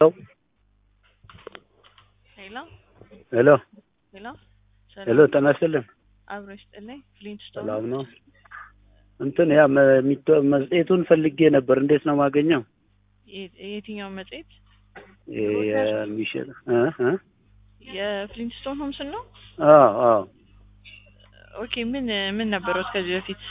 ሄሎ ሄሎ ሄሎ ሄሎ ጤና ይስጥልን። አብሮ ይስጥልኝ። ፍሊንትስቶን ሰላም ነው? እንትን ያ መ- የሚተ- መጽሔቱን ፈልጌ ነበር። እንዴት ነው ማገኘው? የ- የየትኛው መጽሔት? የ- የሚሸጥ እ እ የፍሊንትስቶን ሆምስን ነው? አዎ አዎ። ኦኬ ምን ምን ነበሩት ከዚህ በፊት?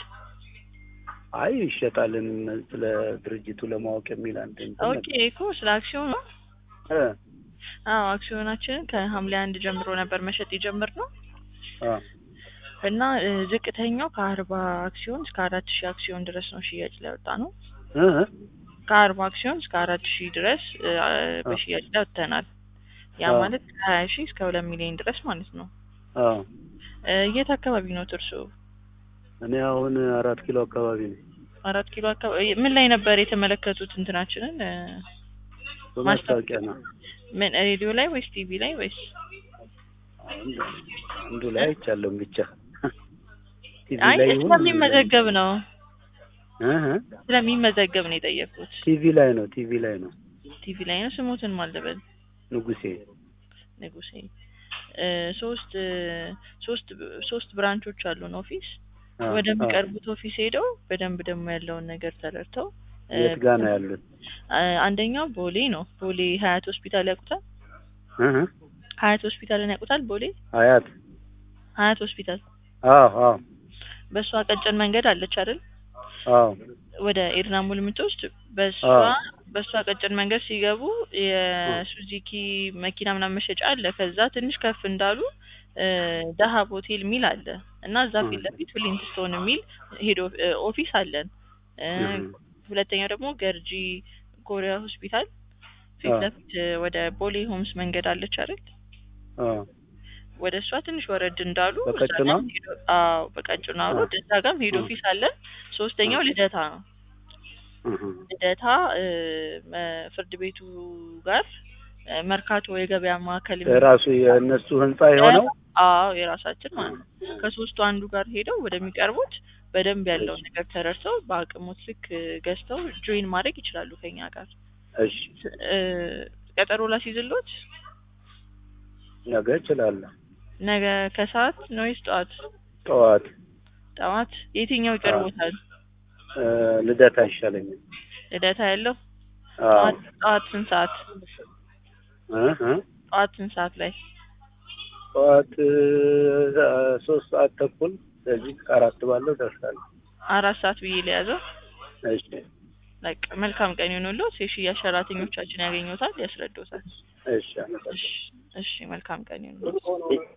አይ ይሸጣልን ስለ ድርጅቱ ለማወቅ የሚል አንድ እንትን ኦኬ እኮ ስለ አክሲዮን ነው። እ አዎ አክሲዮናችንን ከሐምሌ አንድ ጀምሮ ነበር መሸጥ የጀመርነው አ እና እ, ዝቅተኛው ከአርባ አክሲዮን እስከ አራት ሺህ አክሲዮን ድረስ ነው ሽያጭ ላይ ወጣ ነው። እ እ ከአርባ አክሲዮን እስከ አራት ሺህ ድረስ እ, በሽያጭ ላይ ወጥተናል። ያ አዎ። ማለት ከሀያ ሺህ እስከ ሁለት ሚሊዮን ድረስ ማለት ነው። አዎ እ, የት አካባቢ ነው እርሶ? እኔ አሁን አራት ኪሎ አካባቢ ነኝ። አራት ኪሎ አካባቢ ምን ላይ ነበር የተመለከቱት እንትናችንን እ፣ በማስታወቂያ ነው። ምን ሬዲዮ ላይ ወይስ ቲቪ ላይ ወይስ አንዱ አንዱ ላይ አይቻለሁም ብቻ ቲቪ አይ ላይ ይሁን ስለሚመዘገብ ነው እ እ ስለሚመዘገብ ነው የጠየኩት ቲቪ ላይ ነው ቲቪ ላይ ነው። ቲቪ ላይ ነው ስሙትን ማልደበል ንጉሴ ንጉሴ እ፣ ሶስት እ፣ ሶስት ሶስት ብራንቾች አሉን ኦፊስ አ፣ ወደሚቀርቡት ኦፊስ ሄደው በደንብ ደግሞ ያለውን ነገር ተረድተው አ፣ እ፣ የት ጋ ነው ያሉት? አ፣ አንደኛው ቦሌ ነው ቦሌ ሀያት ሆስፒታል ያውቁታል እ እ ሀያት ሆስፒታልን ያውቁታል ቦሌ አያት ሀያት ሆስፒታል አዎ አዎ በእሷ ቀጭን መንገድ አለች አይደል አዎ ወደ ኤድና ሙል የምትወስድ በእሷ አዎ። በእሷ ቀጭን መንገድ ሲገቡ የሱዚኪ መኪና ምናምን መሸጫ አለ። ከዛ ትንሽ ከፍ እንዳሉ እ፣ ዳሀብ ሆቴል የሚል አለ እና እዛ ፊት እ። ለፊት ፍሊንትስቶን የሚል ሄዶ ኦፊስ አለን። እ፣ እ። ሁለተኛው ደግሞ ገርጂ ኮሪያ ሆስፒታል ፊት አዎ። ለፊት እ፣ ወደ ቦሌ ሆምስ መንገድ አለች አይደል? አዎ ወደ እሷ ትንሽ ወረድ እንዳሉ እዛ በቀጭኗ? ጋርም ሄዶ- አዎ በቀጭኗ አዎ። ሮድ እዛ ጋርም ሄድ እ። ኦፊስ አለን። ሶስተኛው ልደታ ነው። እ እ ልደታ እ፣ መ- ፍርድ ቤቱ ጋር እ፣ መርካቶ የገበያ ማዕከል የሚ- ራሱ የእነሱ ህንጻ የሆነው አዎ የራሳችን ማለት ነው። ከሶስቱ አንዱ ጋር ሄደው ወደሚቀርቡት በደንብ ያለውን ነገር ተረድተው በአቅሙት ልክ እ፣ ገዝተው ጆይን ማድረግ ይችላሉ ከኛ ጋር። እሺ እ፣ ቀጠሮ ላስይዝሎት ነገ እችላለሁ። ነገ ከሰዓት ነው ወይስ ጠዋት? ጠዋት ጠዋት የትኛው ይቀርቦታል? እ፣ ልደታ ይሻለኛል። ልደታ ያለው አዎ ጠዋት ጠዋት ስንት ሰዓት? እ እ ጠዋት ስንት ሰዓት ላይ? ጠዋት እ፣ ሶስት ሰዓት ተኩል ስለዚህ ከአራት ባለው ደርሳለሁ። አራት ሰዓት ብዬ ለያዘው። እሺ በቃ መልካም ቀን ይሁንልዎት። የሽያጭ ሰራተኞቻችን ያገኙታል፣ ያስረዱታል። እሺ አመሰግናለሁ። እሺ እሺ፣ መልካም ቀን ይሁንልዎት።